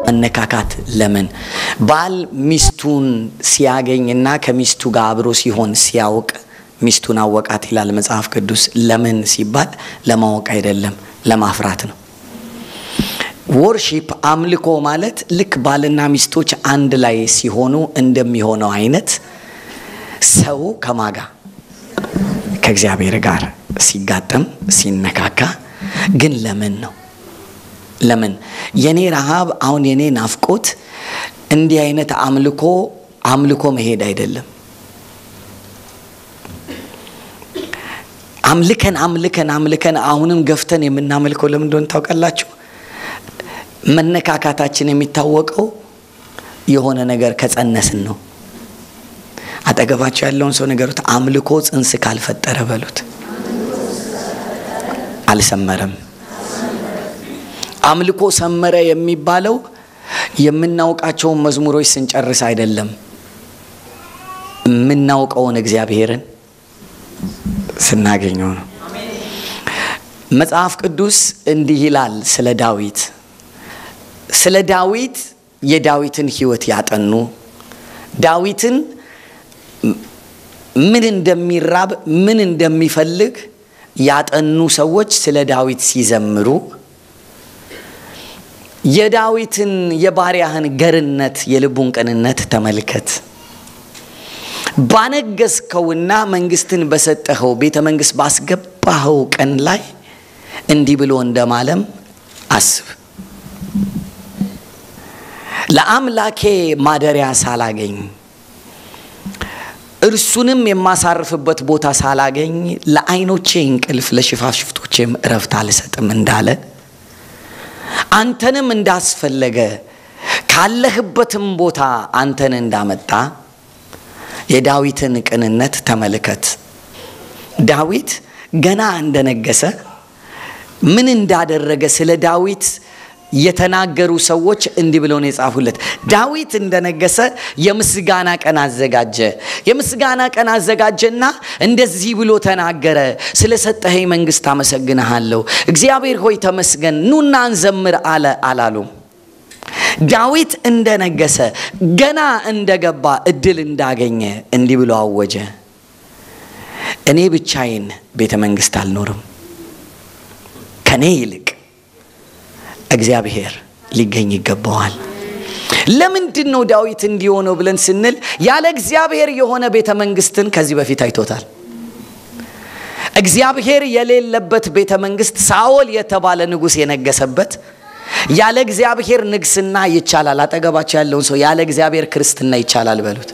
መነካካት ለምን? ባል ሚስቱን ሲያገኝና ከሚስቱ ጋር አብሮ ሲሆን ሲያውቅ ሚስቱን አወቃት ይላል መጽሐፍ ቅዱስ። ለምን ሲባል ለማወቅ አይደለም፣ ለማፍራት ነው። ወርሺፕ አምልኮ ማለት ልክ ባልና ሚስቶች አንድ ላይ ሲሆኑ እንደሚሆነው አይነት ሰው ከማጋ ከእግዚአብሔር ጋር ሲጋጠም ሲነካካ ግን ለምን ነው? ለምን የኔ ረሃብ አሁን የኔ ናፍቆት እንዲህ አይነት አምልኮ አምልኮ መሄድ አይደለም። አምልከን አምልከን አምልከን አሁንም ገፍተን የምናመልከው ለምን እንደሆነ ታውቃላችሁ? መነካካታችን የሚታወቀው የሆነ ነገር ከጸነስን ነው። አጠገባቸው ያለውን ሰው ነገሩት፣ አምልኮ ጽንስ ካልፈጠረ በሉት፣ አልሰመረም። አምልኮ ሰመረ የሚባለው የምናውቃቸውን መዝሙሮች ስንጨርስ አይደለም፣ የምናውቀውን እግዚአብሔርን ስናገኘው ነው። መጽሐፍ ቅዱስ እንዲህ ይላል ስለ ዳዊት ስለ ዳዊት የዳዊትን ሕይወት ያጠኑ ዳዊትን ምን እንደሚራብ ምን እንደሚፈልግ ያጠኑ ሰዎች ስለ ዳዊት ሲዘምሩ የዳዊትን የባሪያህን ገርነት የልቡን ቅንነት ተመልከት ባነገስከውና መንግስትን በሰጠኸው ቤተ መንግስት ባስገባኸው ቀን ላይ እንዲህ ብሎ እንደማለም አስብ። ለአምላኬ ማደሪያ ሳላገኝ እርሱንም የማሳርፍበት ቦታ ሳላገኝ ለዓይኖቼ እንቅልፍ ለሽፋሽፍቶቼም እረፍት አልሰጥም እንዳለ አንተንም እንዳስፈለገ ካለህበትም ቦታ አንተን እንዳመጣ የዳዊትን ቅንነት ተመልከት። ዳዊት ገና እንደነገሰ ምን እንዳደረገ ስለ ዳዊት የተናገሩ ሰዎች እንዲህ ብለው ነው የጻፉለት። ዳዊት እንደነገሰ የምስጋና ቀን አዘጋጀ። የምስጋና ቀን አዘጋጀና እንደዚህ ብሎ ተናገረ። ስለ ሰጠኸኝ መንግስት አመሰግንሃለሁ። እግዚአብሔር ሆይ ተመስገን፣ ኑና እንዘምር አለ አላሉም። ዳዊት እንደነገሰ ገና እንደገባ እድል እንዳገኘ እንዲህ ብሎ አወጀ። እኔ ብቻዬን ቤተ መንግስት አልኖርም፣ ከኔ ይልቅ እግዚአብሔር ሊገኝ ይገባዋል። ለምንድን ነው ዳዊት እንዲሆነው ብለን ስንል ያለ እግዚአብሔር የሆነ ቤተ መንግስትን ከዚህ በፊት አይቶታል። እግዚአብሔር የሌለበት ቤተ መንግስት ሳኦል የተባለ ንጉሥ የነገሰበት ያለ እግዚአብሔር ንግስና ይቻላል። አጠገባቸው ያለውን ሰው ያለ እግዚአብሔር ክርስትና ይቻላል በሉት።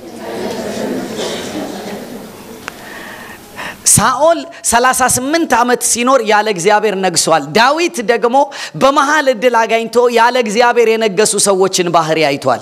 ሳኦል 38 ዓመት ሲኖር ያለ እግዚአብሔር ነግሷል። ዳዊት ደግሞ በመሃል እድል አጋኝቶ ያለ እግዚአብሔር የነገሱ ሰዎችን ባህሪ አይቷል።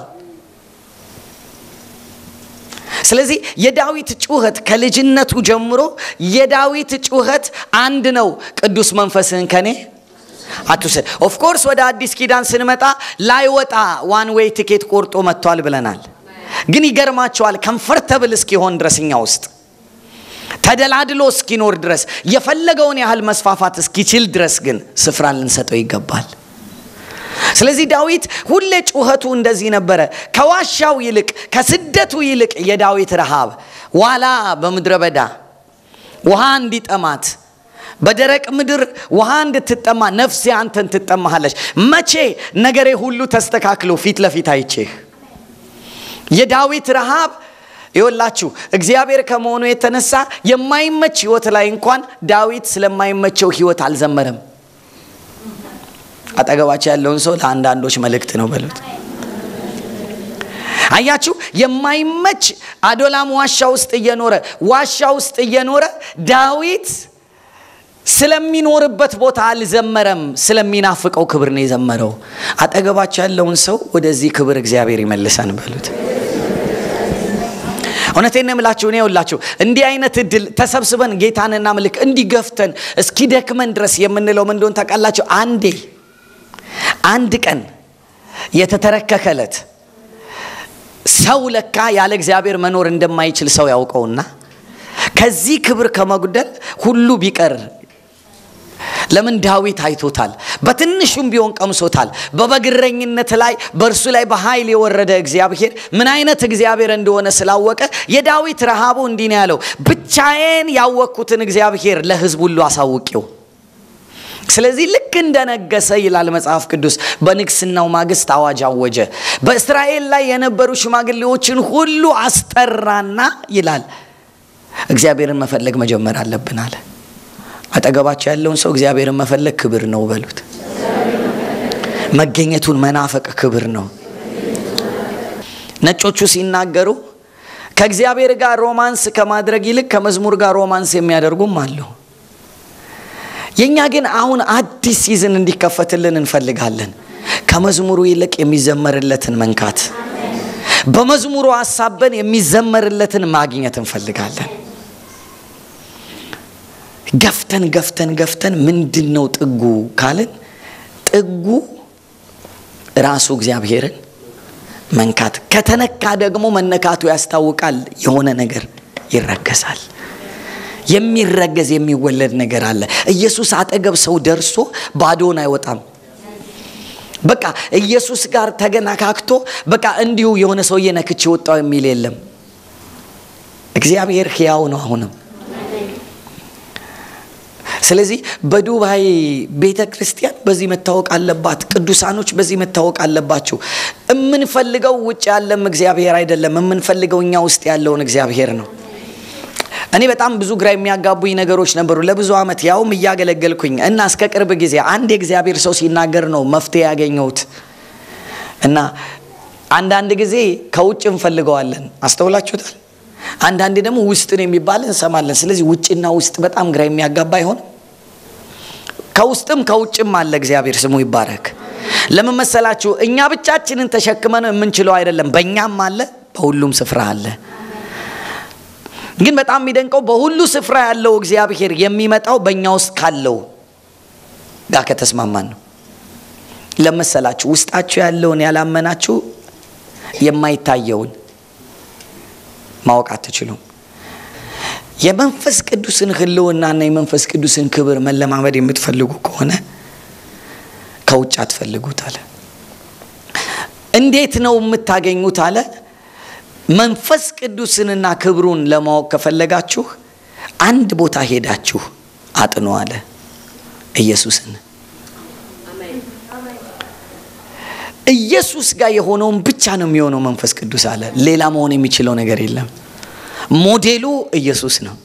ስለዚህ የዳዊት ጩኸት ከልጅነቱ ጀምሮ የዳዊት ጩኸት አንድ ነው። ቅዱስ መንፈስህን ከኔ አትውሰድ። ኦፍኮርስ ወደ አዲስ ኪዳን ስንመጣ ላይወጣ ዋን ዌይ ቲኬት ቆርጦ መጥቷል ብለናል። ግን ይገርማቸዋል ከምፈርተብል እስኪሆን ድረስ እኛ ውስጥ ተደላድሎ እስኪኖር ድረስ የፈለገውን ያህል መስፋፋት እስኪችል ድረስ ግን ስፍራ ልንሰጠው ይገባል። ስለዚህ ዳዊት ሁሌ ጩኸቱ እንደዚህ ነበረ። ከዋሻው ይልቅ ከስደቱ ይልቅ የዳዊት ረሃብ ዋላ በምድረ በዳ ውሃ እንዲጠማት በደረቅ ምድር ውሃ እንድትጠማ ነፍሴ አንተን ትጠማሃለች። መቼ ነገሬ ሁሉ ተስተካክሎ ፊት ለፊት አይቼህ የዳዊት ረሃብ ይወላችሁ እግዚአብሔር ከመሆኑ የተነሳ የማይመች ህይወት ላይ እንኳን ዳዊት ስለማይመቸው ህይወት አልዘመረም። አጠገባቸው ያለውን ሰው ለአንዳንዶች መልእክት ነው በሉት። አያችሁ፣ የማይመች አዶላም ዋሻ ውስጥ እየኖረ ዋሻ ውስጥ እየኖረ ዳዊት ስለሚኖርበት ቦታ አልዘመረም። ስለሚናፍቀው ክብር ነው የዘመረው። አጠገባቸው ያለውን ሰው ወደዚህ ክብር እግዚአብሔር ይመልሰን በሉት። እውነቴን ነው የምላችሁ። እኔ ይኸውላችሁ እንዲህ አይነት እድል ተሰብስበን ጌታን እናምልክ እንዲገፍተን እስኪደክመን ድረስ የምንለው ምን እንደሆነ ታውቃላችሁ? አንዴ አንድ ቀን የተተረከከለት ሰው ለካ ያለ እግዚአብሔር መኖር እንደማይችል ሰው ያውቀውና ከዚህ ክብር ከመጉደል ሁሉ ቢቀር ለምን ዳዊት አይቶታል። በትንሹም ቢሆን ቀምሶታል። በበግረኝነት ላይ በእርሱ ላይ በኃይል የወረደ እግዚአብሔር ምን አይነት እግዚአብሔር እንደሆነ ስላወቀ የዳዊት ረሃቡ እንዲህ ነው ያለው፣ ብቻዬን ያወቅኩትን እግዚአብሔር ለሕዝብ ሁሉ አሳውቂው። ስለዚህ ልክ እንደነገሰ ይላል መጽሐፍ ቅዱስ በንግስናው ማግስት አዋጅ አወጀ። በእስራኤል ላይ የነበሩ ሽማግሌዎችን ሁሉ አስጠራና ይላል እግዚአብሔርን መፈለግ መጀመር አለብን አለ። አጠገባቸው ያለውን ሰው እግዚአብሔርን መፈለግ ክብር ነው በሉት። መገኘቱን መናፈቅ ክብር ነው። ነጮቹ ሲናገሩ ከእግዚአብሔር ጋር ሮማንስ ከማድረግ ይልቅ ከመዝሙር ጋር ሮማንስ የሚያደርጉም አሉ። የእኛ ግን አሁን አዲስ ሲዝን እንዲከፈትልን እንፈልጋለን። ከመዝሙሩ ይልቅ የሚዘመርለትን መንካት፣ በመዝሙሩ ሀሳበን የሚዘመርለትን ማግኘት እንፈልጋለን። ገፍተን ገፍተን ገፍተን ምንድን ነው ጥጉ ካልን ጥጉ ራሱ እግዚአብሔርን መንካት። ከተነካ ደግሞ መነካቱ ያስታውቃል። የሆነ ነገር ይረገሳል። የሚረገዝ የሚወለድ ነገር አለ። ኢየሱስ አጠገብ ሰው ደርሶ ባዶን አይወጣም። በቃ ኢየሱስ ጋር ተገናካክቶ በቃ እንዲሁ የሆነ ሰውዬ ነክቼ ወጣው የሚል የለም። እግዚአብሔር ሕያው ነው አሁንም ስለዚህ በዱባይ ቤተ ክርስቲያን በዚህ መታወቅ አለባት። ቅዱሳኖች በዚህ መታወቅ አለባቸው። የምንፈልገው ውጭ ያለም እግዚአብሔር አይደለም። የምንፈልገው እኛ ውስጥ ያለውን እግዚአብሔር ነው። እኔ በጣም ብዙ ግራ የሚያጋቡኝ ነገሮች ነበሩ ለብዙ ዓመት ያውም እያገለገልኩኝ እና እስከ ቅርብ ጊዜ አንድ የእግዚአብሔር ሰው ሲናገር ነው መፍትሄ ያገኘሁት። እና አንዳንድ ጊዜ ከውጭ እንፈልገዋለን። አስተውላችሁታል? አንዳንዴ ደግሞ ውስጥን የሚባል እንሰማለን። ስለዚህ ውጭና ውስጥ በጣም ግራ የሚያጋባ አይሆንም? ከውስጥም ከውጭም አለ። እግዚአብሔር ስሙ ይባረክ። ለምን መሰላችሁ? እኛ ብቻችንን ተሸክመን የምንችለው አይደለም። በእኛም አለ፣ በሁሉም ስፍራ አለ። ግን በጣም የሚደንቀው በሁሉ ስፍራ ያለው እግዚአብሔር የሚመጣው በእኛ ውስጥ ካለው ጋር ከተስማማን ነው። ለመሰላችሁ ውስጣችሁ ያለውን ያላመናችሁ የማይታየውን ማወቅ አትችሉም። የመንፈስ ቅዱስን ሕልውናና የመንፈስ ቅዱስን ክብር መለማመድ የምትፈልጉ ከሆነ ከውጭ አትፈልጉት አለ። እንዴት ነው የምታገኙት አለ። መንፈስ ቅዱስንና ክብሩን ለማወቅ ከፈለጋችሁ አንድ ቦታ ሄዳችሁ አጥኑ አለ። ኢየሱስን ኢየሱስ ጋር የሆነውን ብቻ ነው የሚሆነው መንፈስ ቅዱስ አለ። ሌላ መሆን የሚችለው ነገር የለም። ሞዴሉ ኢየሱስ ነው።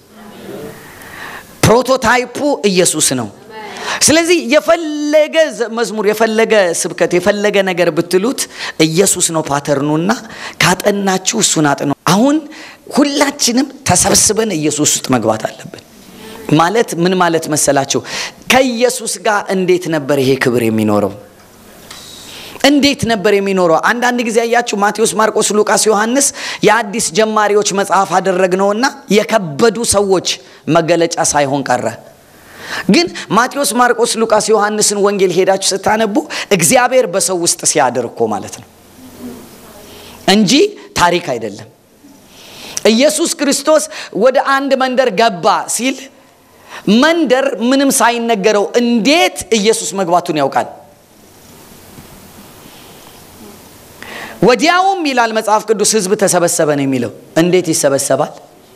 ፕሮቶታይፑ ኢየሱስ ነው። ስለዚህ የፈለገ መዝሙር፣ የፈለገ ስብከት፣ የፈለገ ነገር ብትሉት ኢየሱስ ነው ፓተርኑና ካጠናችሁ እሱን አጥኑ። አሁን ሁላችንም ተሰብስበን ኢየሱስ ውስጥ መግባት አለብን። ማለት ምን ማለት መሰላችሁ? ከኢየሱስ ጋር እንዴት ነበር ይሄ ክብር የሚኖረው? እንዴት ነበር የሚኖረው? አንዳንድ ጊዜ ያያችሁ ማቴዎስ፣ ማርቆስ፣ ሉቃስ፣ ዮሐንስ የአዲስ ጀማሪዎች መጽሐፍ አደረግነውና የከበዱ ሰዎች መገለጫ ሳይሆን ቀረ። ግን ማቴዎስ፣ ማርቆስ፣ ሉቃስ፣ ዮሐንስን ወንጌል ሄዳችሁ ስታነቡ እግዚአብሔር በሰው ውስጥ ሲያድር እኮ ማለት ነው እንጂ ታሪክ አይደለም። ኢየሱስ ክርስቶስ ወደ አንድ መንደር ገባ ሲል መንደር ምንም ሳይነገረው እንዴት ኢየሱስ መግባቱን ያውቃል። ወዲያውም ይላል መጽሐፍ ቅዱስ ሕዝብ ተሰበሰበ ነው የሚለው። እንዴት ይሰበሰባል?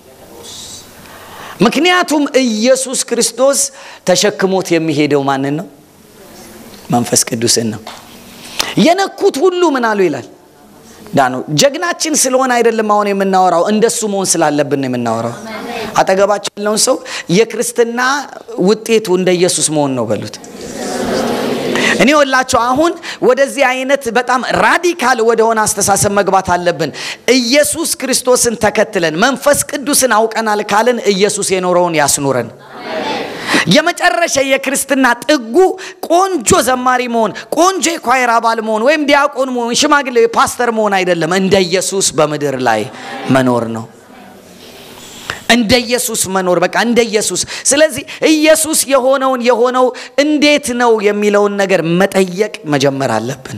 ምክንያቱም ኢየሱስ ክርስቶስ ተሸክሞት የሚሄደው ማንን ነው? መንፈስ ቅዱስን ነው። የነኩት ሁሉ ምን አሉ ይላል ዳኑ። ጀግናችን ስለሆነ አይደለም አሁን የምናወራው፣ እንደሱ መሆን ስላለብን ነው የምናወራው። አጠገባቸው ያለውን ሰው የክርስትና ውጤቱ እንደ ኢየሱስ መሆን ነው በሉት። እኔ ወላቸው አሁን ወደዚህ አይነት በጣም ራዲካል ወደሆነ አስተሳሰብ መግባት አለብን። ኢየሱስ ክርስቶስን ተከትለን መንፈስ ቅዱስን አውቀናል ካልን ኢየሱስ የኖረውን ያስኑረን። የመጨረሻ የክርስትና ጥጉ ቆንጆ ዘማሪ መሆን፣ ቆንጆ የኳየር አባል መሆን፣ ወይም ዲያቆን መሆን፣ ሽማግሌ ፓስተር መሆን አይደለም። እንደ ኢየሱስ በምድር ላይ መኖር ነው። እንደ ኢየሱስ መኖር በቃ እንደ ኢየሱስ። ስለዚህ ኢየሱስ የሆነውን የሆነው እንዴት ነው የሚለውን ነገር መጠየቅ መጀመር አለብን።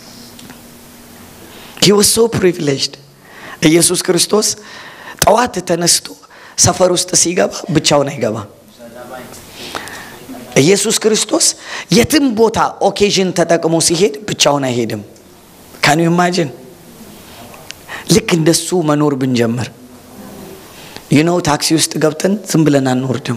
ሂ ዋዝ ሶ ፕሪቪሌጅድ ኢየሱስ ክርስቶስ ጠዋት ተነስቶ ሰፈር ውስጥ ሲገባ ብቻውን አይገባም። ኢየሱስ ክርስቶስ የትም ቦታ ኦኬዥን ተጠቅሞ ሲሄድ ብቻውን አይሄድም። ካኑ ኢማጅን ልክ እንደሱ መኖር ብንጀምር ዩኖው ታክሲ ውስጥ ገብተን ዝም ብለን አንወርድም።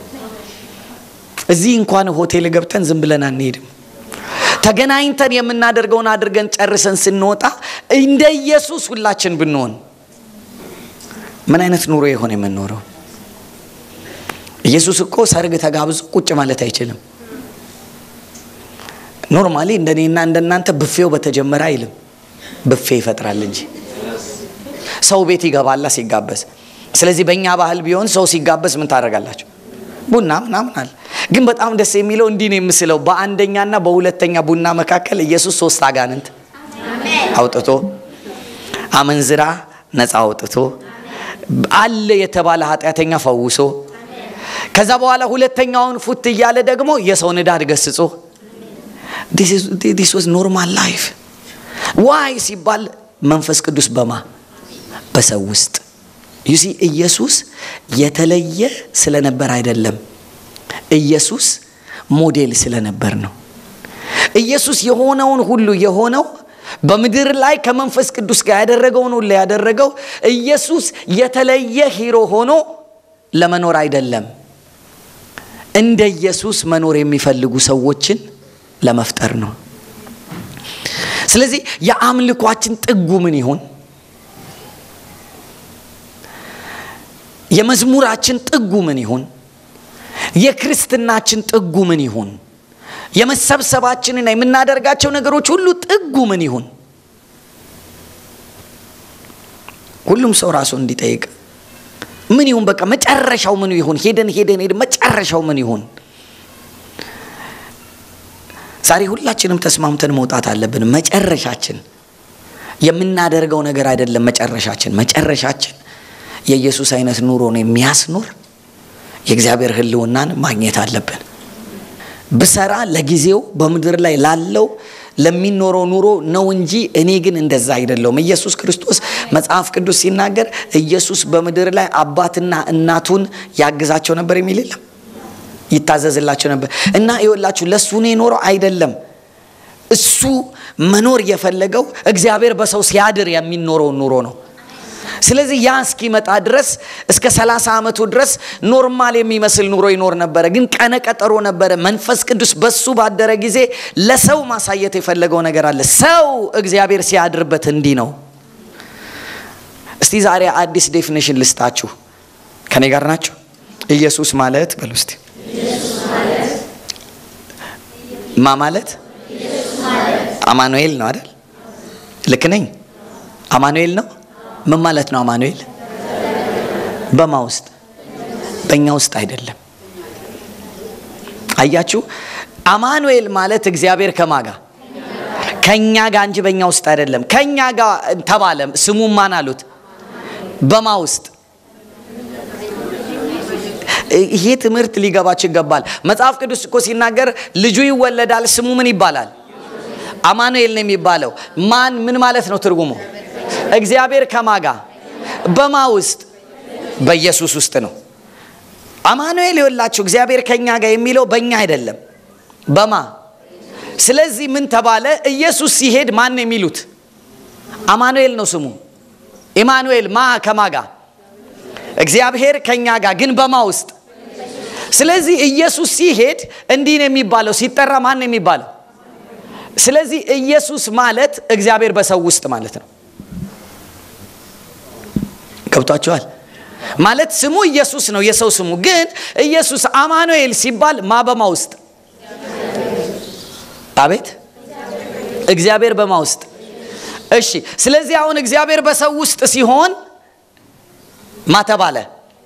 እዚህ እንኳን ሆቴል ገብተን ዝም ብለን አንሄድም። ተገናኝተን የምናደርገውን አድርገን ጨርሰን ስንወጣ እንደ ኢየሱስ ሁላችን ብንሆን ምን አይነት ኑሮ የሆነ የምንኖረው? ኢየሱስ እኮ ሰርግ ተጋብዞ ቁጭ ማለት አይችልም። ኖርማሊ እንደኔና እንደናንተ ብፌው በተጀመረ አይልም። ብፌ ይፈጥራል እንጂ ሰው ቤት ይገባላ ሲጋበዝ። ስለዚህ በእኛ ባህል ቢሆን ሰው ሲጋበዝ ምን ታደርጋላችሁ? ቡና ምናምን አለ። ግን በጣም ደስ የሚለው እንዲህ ነው የምስለው፣ በአንደኛና በሁለተኛ ቡና መካከል ኢየሱስ ሶስት አጋንንት አውጥቶ አመንዝራ ነፃ አውጥቶ አለ የተባለ ኃጢአተኛ ፈውሶ ከዛ በኋላ ሁለተኛውን ፉት እያለ ደግሞ የሰው ንዳድ ገስጾ ዲስ ዋዝ ኖርማል ላይፍ ዋይ ሲባል መንፈስ ቅዱስ በማ በሰው ውስጥ ዩሲ ኢየሱስ የተለየ ስለነበር አይደለም። ኢየሱስ ሞዴል ስለነበር ነው። ኢየሱስ የሆነውን ሁሉ የሆነው በምድር ላይ ከመንፈስ ቅዱስ ጋር ያደረገውን ሁሉ ያደረገው ኢየሱስ የተለየ ሂሮ ሆኖ ለመኖር አይደለም። እንደ ኢየሱስ መኖር የሚፈልጉ ሰዎችን ለመፍጠር ነው። ስለዚህ የአምልኳችን ጥጉ ምን ይሁን? የመዝሙራችን ጥጉ ምን ይሁን? የክርስትናችን ጥጉ ምን ይሁን? የመሰብሰባችንና የምናደርጋቸው ነገሮች ሁሉ ጥጉ ምን ይሁን? ሁሉም ሰው ራሱ እንዲጠይቅ ምን ይሁን? በቃ መጨረሻው ምን ይሁን? ሄደን ሄደን ሄደን መጨረሻው ምን ይሁን? ዛሬ ሁላችንም ተስማምተን መውጣት አለብን። መጨረሻችን የምናደርገው ነገር አይደለም። መጨረሻችን መጨረሻችን የኢየሱስ አይነት ኑሮን የሚያስኖር የእግዚአብሔር ሕልውናን ማግኘት አለብን። ብሰራ ለጊዜው በምድር ላይ ላለው ለሚኖረው ኑሮ ነው እንጂ እኔ ግን እንደዛ አይደለውም። ኢየሱስ ክርስቶስ መጽሐፍ ቅዱስ ሲናገር ኢየሱስ በምድር ላይ አባትና እናቱን ያግዛቸው ነበር የሚል የለም ይታዘዝላቸው ነበር እና ይወላችሁ ለእሱ ነው የኖረው አይደለም። እሱ መኖር የፈለገው እግዚአብሔር በሰው ሲያድር የሚኖረውን ኑሮ ነው። ስለዚህ ያ እስኪመጣ ድረስ እስከ 30 ዓመቱ ድረስ ኖርማል የሚመስል ኑሮ ይኖር ነበረ። ግን ቀነ ቀጠሮ ነበረ። መንፈስ ቅዱስ በሱ ባደረ ጊዜ ለሰው ማሳየት የፈለገው ነገር አለ። ሰው እግዚአብሔር ሲያድርበት እንዲህ ነው። እስቲ ዛሬ አዲስ ዴፊኒሽን ልስጣችሁ። ከኔ ጋር ናቸው። ኢየሱስ ማለት በሉ እስቲ ማ ማለት አማኑኤል ነው አይደል? ልክ ነኝ? አማኑኤል ነው። ምን ማለት ነው አማኑኤል? በማ ውስጥ? በእኛ ውስጥ አይደለም። አያችሁ፣ አማኑኤል ማለት እግዚአብሔር ከማጋ ከእኛ ጋር እንጂ በእኛ ውስጥ አይደለም። ከእኛ ጋር ተባለ። ስሙም ማን አሉት? በማ ውስጥ ይሄ ትምህርት ሊገባችሁ ይገባል። መጽሐፍ ቅዱስ እኮ ሲናገር ልጁ ይወለዳል፣ ስሙ ምን ይባላል? አማኑኤል ነው የሚባለው። ማን ምን ማለት ነው ትርጉሙ? እግዚአብሔር ከማጋ በማ ውስጥ? በኢየሱስ ውስጥ ነው። አማኑኤል ይወላችሁ እግዚአብሔር ከኛ ጋር የሚለው በእኛ አይደለም፣ በማ ስለዚህ ምን ተባለ? ኢየሱስ ሲሄድ ማን ነው የሚሉት? አማኑኤል ነው ስሙ። ኢማኑኤል ማ ከማጋ እግዚአብሔር ከኛ ጋር ግን በማ ውስጥ? ስለዚህ ኢየሱስ ሲሄድ እንዲህ ነው የሚባለው። ሲጠራ ማን ነው የሚባለው? ስለዚህ ኢየሱስ ማለት እግዚአብሔር በሰው ውስጥ ማለት ነው። ገብቷቸዋል? ማለት ስሙ ኢየሱስ ነው የሰው ስሙ። ግን ኢየሱስ አማኑኤል ሲባል ማ በማ ውስጥ? አቤት እግዚአብሔር በማ ውስጥ? እሺ። ስለዚህ አሁን እግዚአብሔር በሰው ውስጥ ሲሆን ማ ተባለ?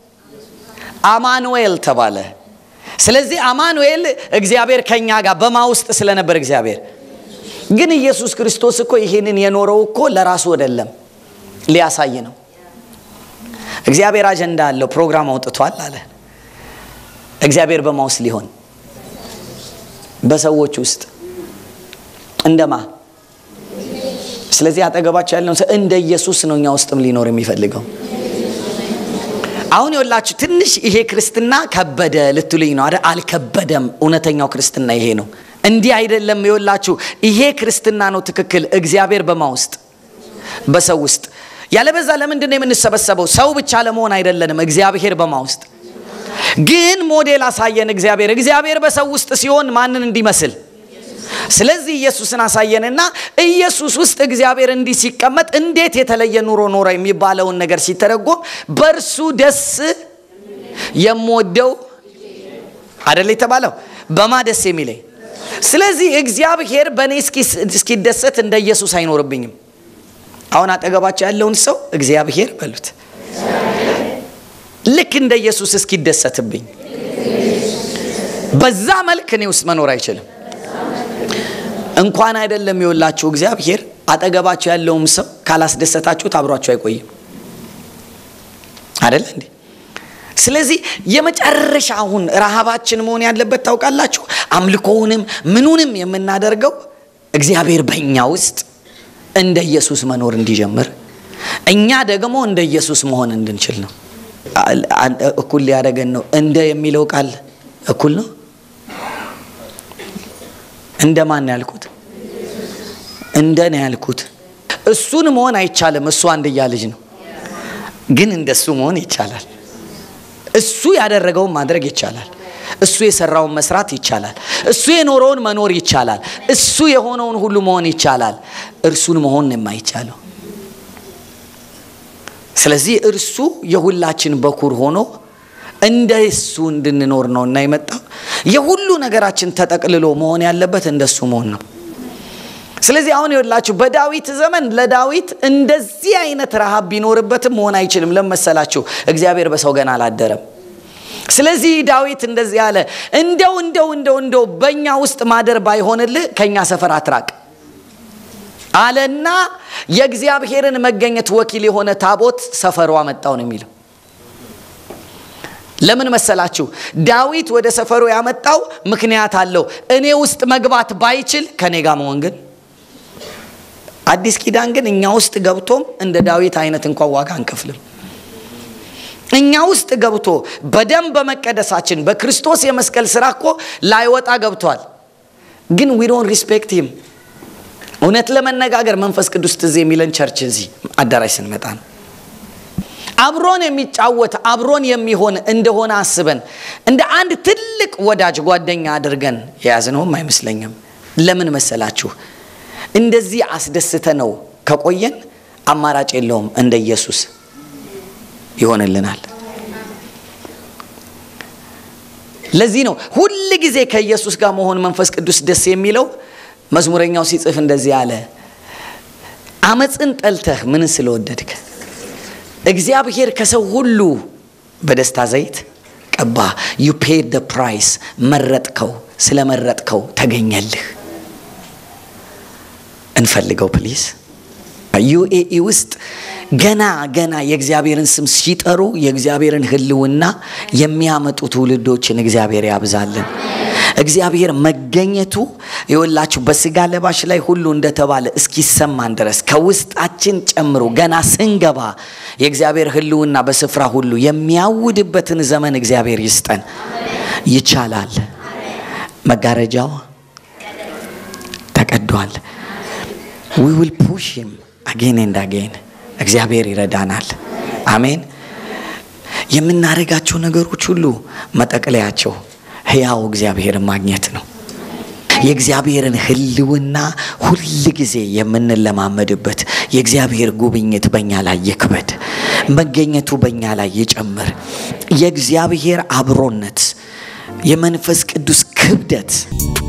አማኑኤል ተባለ። ስለዚህ አማኑኤል እግዚአብሔር ከኛ ጋር በማ ውስጥ ስለነበር እግዚአብሔር ግን ኢየሱስ ክርስቶስ እኮ ይሄንን የኖረው እኮ ለራሱ አይደለም፣ ሊያሳይ ነው። እግዚአብሔር አጀንዳ አለው፣ ፕሮግራም አውጥቷል አለ። እግዚአብሔር በማ ውስጥ ሊሆን በሰዎች ውስጥ እንደማ ስለዚህ አጠገባቸው ያለውን ሰው እንደ ኢየሱስ ነው እኛ ውስጥም ሊኖር የሚፈልገው አሁን የወላችሁ ትንሽ ይሄ ክርስትና ከበደ ልትሉኝ ነው አይደል? አልከበደም። እውነተኛው ክርስትና ይሄ ነው። እንዲህ አይደለም። የወላችሁ ይሄ ክርስትና ነው ትክክል። እግዚአብሔር በማ ውስጥ በሰው ውስጥ ያለበዛ ለምንድን ነው የምንሰበሰበው? ሰው ብቻ ለመሆን አይደለንም። እግዚአብሔር በማ ውስጥ ግን ሞዴል አሳየን። እግዚአብሔር እግዚአብሔር በሰው ውስጥ ሲሆን ማንን እንዲመስል ስለዚህ ኢየሱስን አሳየንና ኢየሱስ ውስጥ እግዚአብሔር እንዲህ ሲቀመጥ እንዴት የተለየ ኑሮ ኖረ የሚባለውን ነገር ሲተረጎም በእርሱ ደስ የምወደው አደለ የተባለው በማ ደስ የሚለኝ። ስለዚህ እግዚአብሔር በእኔ እስኪደሰት እንደ ኢየሱስ አይኖርብኝም። አሁን አጠገባቸው ያለውን ሰው እግዚአብሔር በሉት ልክ እንደ ኢየሱስ እስኪደሰትብኝ በዛ መልክ እኔ ውስጥ መኖር አይችልም። እንኳን አይደለም የወላችሁ እግዚአብሔር አጠገባችሁ ያለውም ሰው ካላስደሰታችሁት አብሯችሁ አይቆይም። አደለ እንዴ? ስለዚህ የመጨረሻ አሁን ረሃባችን መሆን ያለበት ታውቃላችሁ፣ አምልኮውንም ምኑንም የምናደርገው እግዚአብሔር በእኛ ውስጥ እንደ ኢየሱስ መኖር እንዲጀምር እኛ ደግሞ እንደ ኢየሱስ መሆን እንድንችል ነው። እኩል ሊያደርገን ነው። እንደ የሚለው ቃል እኩል ነው። እንደ ማን ያልኩት? እንደ ነው ያልኩት። እሱን መሆን አይቻልም። እሱ አንድያ ልጅ ነው፣ ግን እንደሱ መሆን ይቻላል። እሱ ያደረገውን ማድረግ ይቻላል። እሱ የሰራውን መስራት ይቻላል። እሱ የኖረውን መኖር ይቻላል። እሱ የሆነውን ሁሉ መሆን ይቻላል። እርሱን መሆን የማይቻለው ስለዚህ እርሱ የሁላችን በኩር ሆኖ እንደ እሱ እንድንኖር ነው እና የመጣው የሁሉ ነገራችን ተጠቅልሎ መሆን ያለበት እንደሱ መሆን ነው። ስለዚህ አሁን ይወላችሁ በዳዊት ዘመን ለዳዊት እንደዚህ አይነት ረሃብ ቢኖርበትም መሆን አይችልም። ለመሰላችሁ እግዚአብሔር በሰው ገና አላደረም። ስለዚህ ዳዊት እንደዚህ አለ፣ እንደው እንደው እንደው እንደው በእኛ ውስጥ ማደር ባይሆንልህ ከእኛ ሰፈር አትራቅ አለና የእግዚአብሔርን መገኘት ወኪል የሆነ ታቦት ሰፈሩ አመጣው ነው የሚለው። ለምን መሰላችሁ? ዳዊት ወደ ሰፈሩ ያመጣው ምክንያት አለው። እኔ ውስጥ መግባት ባይችል ከኔ ጋር መሆን ግን አዲስ ኪዳን ግን እኛ ውስጥ ገብቶም እንደ ዳዊት አይነት እንኳን ዋጋ አንከፍልም። እኛ ውስጥ ገብቶ በደም በመቀደሳችን በክርስቶስ የመስቀል ስራ እኮ ላይወጣ ገብቷል። ግን ዊ ዶንት ሪስፔክት ሂም። እውነት ለመነጋገር መንፈስ ቅዱስ ትዝ የሚለን ቸርች እዚህ አዳራሽ ስንመጣ ነው። አብሮን የሚጫወት አብሮን የሚሆን እንደሆነ አስበን እንደ አንድ ትልቅ ወዳጅ ጓደኛ አድርገን የያዝነውም አይመስለኝም። ለምን መሰላችሁ? እንደዚህ አስደስተ ነው ከቆየን አማራጭ የለውም፣ እንደ ኢየሱስ ይሆንልናል። ለዚህ ነው ሁል ጊዜ ከኢየሱስ ጋር መሆን መንፈስ ቅዱስ ደስ የሚለው። መዝሙረኛው ሲጽፍ እንደዚህ አለ፣ አመፅን ጠልተህ ምን ስለወደድክ እግዚአብሔር ከሰው ሁሉ በደስታ ዘይት ቀባ። ዩ ፔድ ደ ፕራይስ መረጥከው፣ ስለመረጥከው ተገኘልህ። እንፈልገው ፕሊዝ። ዩኤኢ ውስጥ ገና ገና የእግዚአብሔርን ስም ሲጠሩ የእግዚአብሔርን ሕልውና የሚያመጡ ትውልዶችን እግዚአብሔር ያብዛልን። እግዚአብሔር መገኘቱ የወላችሁ በስጋ ለባሽ ላይ ሁሉ እንደተባለ እስኪሰማን ድረስ ከውስጣችን ጨምሮ ገና ስንገባ የእግዚአብሔር ሕልውና በስፍራ ሁሉ የሚያውድበትን ዘመን እግዚአብሔር ይስጠን። ይቻላል። መጋረጃው ተቀዷል። ዊ ዊል ፑሽ ሂም አጌን ኤንድ አጌን። እግዚአብሔር ይረዳናል። አሜን። የምናደርጋቸው ነገሮች ሁሉ መጠቅለያቸው ሕያው እግዚአብሔርን ማግኘት ነው። የእግዚአብሔርን ህልውና ሁል ጊዜ የምንለማመድበት የእግዚአብሔር ጉብኝት በእኛ ላይ ይክበድ፣ መገኘቱ በእኛ ላይ ይጨምር። የእግዚአብሔር አብሮነት፣ የመንፈስ ቅዱስ ክብደት